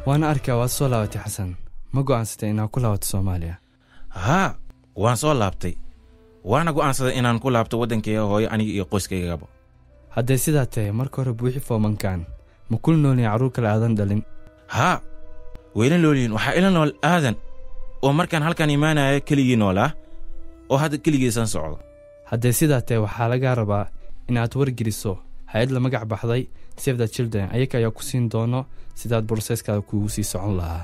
waana arkaa waad soo laabatay xasan ma go'aansatay inaad ku laabato soomaaliya haa waan soo laabtay waana go'aansaday inaan ku laabto waddankayga hooyo aniga iyo qoyskaygaba hadday sidaa tahay marka hore buuxi foomankan ma kula noolyahin carruur kale aadan dhalin haa wayla noolyihin waxaa ila nool aadan oo markaan halkan imaanaya keligii noolaa oo hadda keligiisan socdo hadday sidaa tahay waxaa lagaa rabaa inaad wargeliso hay-ad la magac baxday save the children ayaga ayaa ku siin doono sidaad broseeskaada kuugu sii socon lahaa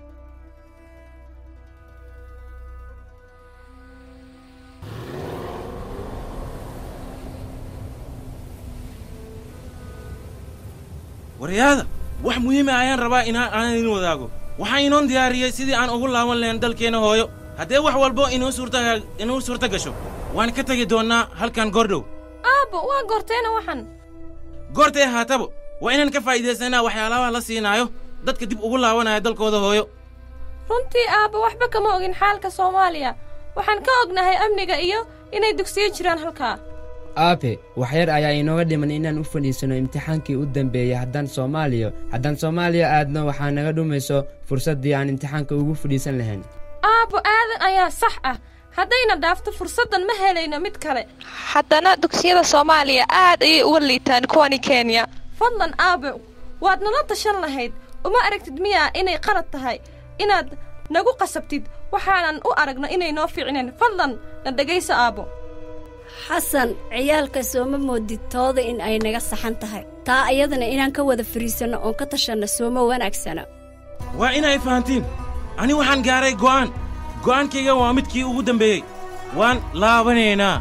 waryaada wax muhiima ayaan rabaa inaa aan idin wadaago waxaan inoon diyaariyey sidii aan ugu laaban lahayn dalkeenna hooyo haddee wax walbo inuu suurta inuu suurto gasho waan ka tegi doonnaa halkan goordhow aabbo waa goorteena waxan goortay ahaataba waa inaan ka faa'iidaysanaa waxyaalabaha la siinaayo dadka dib ugu laabanaya dalkooda hooyo runtii aabbo waxba kama ogin xaalka soomaaliya waxaan ka ognahay amniga iyo inay dugsiyo jiraan halkaa aabe waxyar ayaa inooga dhiman inaan u fadhiisanno imtixaankii u dambeeyey haddaan soomaaliya haddaan soomaaliya aadno waxaa naga dhumayso fursaddii aan imtixaanka ugu fadhiisan lahayn aabbo aadan ayaa sax ah haddayna dhaafto fursaddan ma helayno mid kale haddana dugsiyada soomaaliya aad ayay uga liitaan kuwani kenya fadlan aabbo waad nala tashan lahayd uma aragtid miyaa inay qalad tahay inaad nagu qasabtid waxaanan u aragno inay noo fiicneen fadlan na dhegayso aabbo xasan ciyaalka sooma moodid tooda in ay naga saxan tahay taa ayadana inaan ka wada fariisanno oon ka tashanno sooma wanaagsana waa inay fahantiin ani waxaan gaaray go'aan go'aankayga waa midkii ugu dambeeyey waan laabanaynaa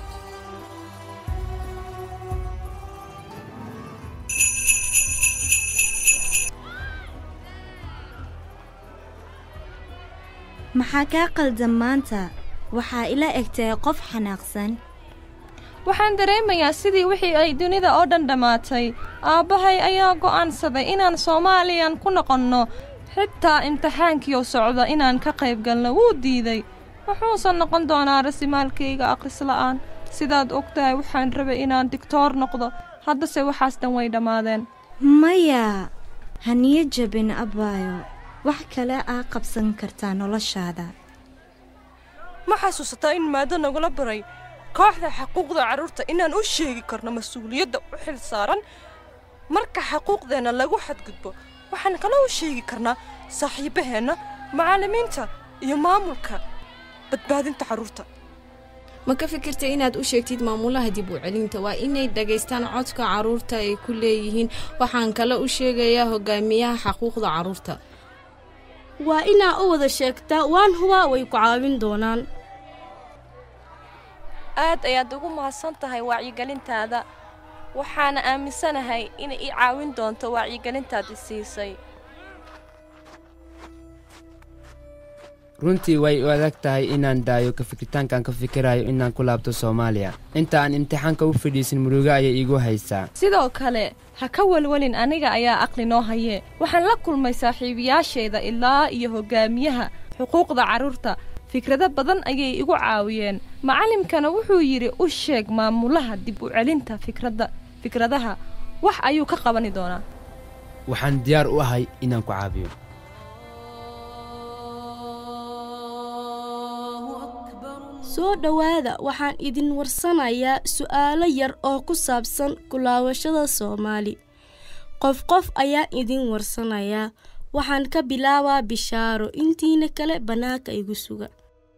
maxaa kaa qaldan maanta waxaa ila egtahay qof xanaaqsan waxaan dareemayaa sidii wixii ay dunida oo dhan dhammaatay aabbahay ayaa go'aansaday inaan soomaaliyan ku noqonno xitaa imtixaankiioo socda inaan ka qayb galno wuu diiday wuxuusan noqon doonaa rasimaalkayga akhrisla'aan sidaad og tahay waxaan rabay inaan digtoor noqdo haddase waxaas dhan way dhammaadeen maya haniyo jabin abbaayo wax kale aa qabsan kartaa noloshaada ma xasuusataa in maado nagula baray kooxda xuquuqda carruurta inaan u sheegi karno mas-uuliyadda u xil saaran marka xuquuqdeenna lagu xadgudbo waxaan kala u sheegi karnaa saaxiibbaheenna macallimiinta iyo maamulka badbaadinta carruurta ma ka fikirtay inaad u sheegtid maamulaha dib u celinta waa inay dhagaystaan codka carruurta ay ku leeyihiin waxaan kale u sheegayaa hogaamiyaha xaquuqda carruurta waa inaa u wada sheegtaa waan hubaa way ku caawin doonaan aad ayaad ugu mahadsan tahay wacyigelintaada waxaana aaminsanahay inay ii caawin doonto wacyigelintaadi siisay runtii way u adag tahay inaan daayo ka fikiritaankaan ka fikirayo inaan ku laabto soomaaliya inta aan imtixaanka u fadhiisin murugo ayay iigu haysaa sidoo kale ha ka welwelin aniga ayaa aqli noo haye waxaan la kulmay saaxiibayaashayda ilaa iyo hoggaamiyaha xuquuqda carruurta fikrado badan ayay igu caawiyeen macallimkana wuxuu yidhi u sheeg maamulaha dib u celinta fikradda fikradaha wax ayuu ka qabani doonaa waxaan diyaar u ahay inaan ku caabiyo soo dhowaada waxaan idin warsanayaa su'aalo yar oo ku saabsan kulaawashada soomaali qof qof ayaan idin warsanayaa waxaan ka bilaabaa bishaaro intiina kale bannaanka igu suga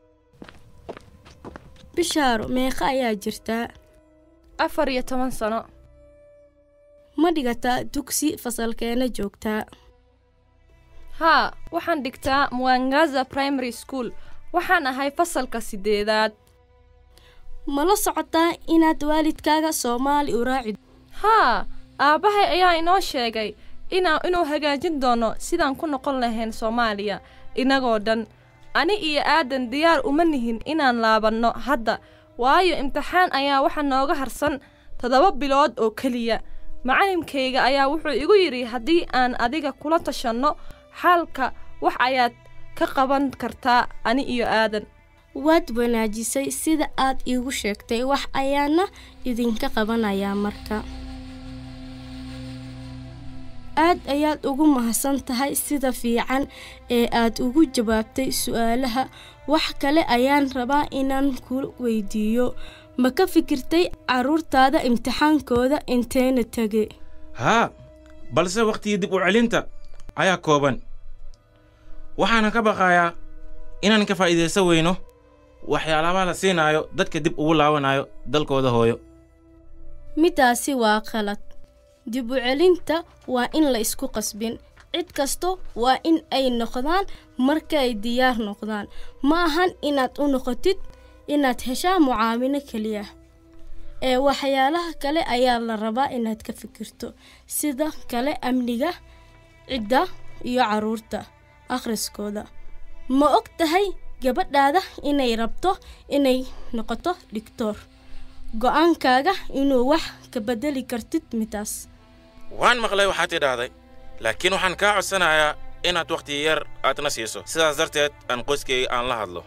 bishaaro meeqa ayaa jirtaa afar iyo toban sano ma dhigataa dugsi fasalkeena joogtaa haa waxaan dhigtaa muwangaza primary school waxaan ahay fasalka siddeedaad ma la socotaa inaad waalidkaaga soomaali u raaci haa aabbahay ayaa inoo sheegay inaa inuu hagaajin doono sidaan ku noqon lahayn soomaaliya innagoo dhan ani iyo aadan diyaar uma nihin inaan laabanno hadda waayo imtixaan ayaa waxa nooga harsan toddoba bilood oo keliya macallimkayga ayaa wuxuu igu yidhi haddii aan adiga kula tashanno xaalka wax ayaad ka qaban kartaa ani iyo aadan waad wanaajisay sida aad iigu sheegtay wax ayaana idinka qabanayaa marka aad ayaad ugu mahadsan tahay sida fiican ee aad ugu jawaabtay su'aalaha wax kale ayaan rabaa inaan ku weydiiyo ma ka fikirtay carruurtaada imtixaankooda inteena tege haa balse wakhtigii dib u celinta ayaa kooban waxaana ka baqayaa inaan ka faa'iidaysan weyno waxyaalabaha la siinaayo dadka dib ugu laabanayo dalkooda hooyo midaasi waa qalad dib u celinta waa in la isku qasbin cid kasto waa in ay noqdaan markay diyaar noqdaan ma ahan inaad u noqotid inaad heshaa mucaawino keliya ee waxyaalaha kale ayaa la rabaa inaad ka fikirto sida kale amniga cidda iyo carruurta akhriskooda ma og tahay gabadhaada inay rabto inay noqoto dhigtoor go'aankaaga inuu wax ka beddeli kartid midaas waan maqlay waxaad tidhaahday laakiin waxaan kaa codsanayaa inaad wakhti yar aadna siiso sidaas darteed aan qoyskayga aan la hadlo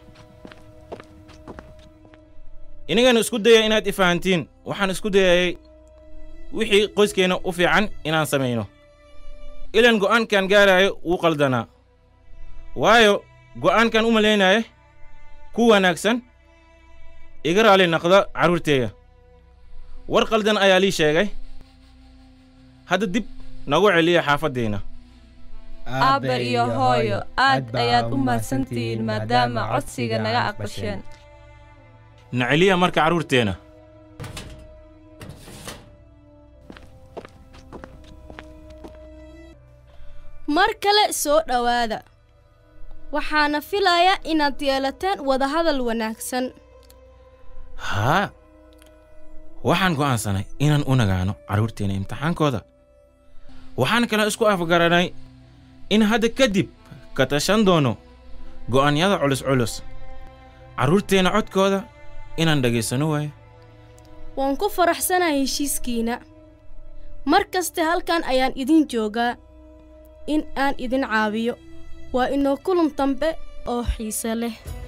inagana isku daya inaad i fahantiin waxaan isku dayayay wixii qoyskeenna u fiican inaan samayno ilan go'aankan gaaraayo wuu qaldanaa waayo go'aankan u malaynaya ku wanaagsan iga raali naqda carruurteeya war qaldan ayaa lii sheegay hadda dib nagu celiya xaafaddeenna aabba iyo hooyo aad ayaad u mahadsantihiin maadaama codsiga naga aqbasheen na celiya marka carruurteenna mar kale soo dhowaada waxaana filayaa inaad yeelateen wadahadal wanaagsan haa waxaan go'aansanay inaan u nagaano carruurteenna imtixaankooda waxaan kale isku afgaranay in hadda kadib ka tashan doono go'aanyada culus culus carruurteenna codkooda inaan dhagaysano waayo waan ku faraxsanahay heshiiskiina mar kaste halkan ayaan idin joogaa in aan idin caawiyo waa inoo kulan dambe oo xiise leh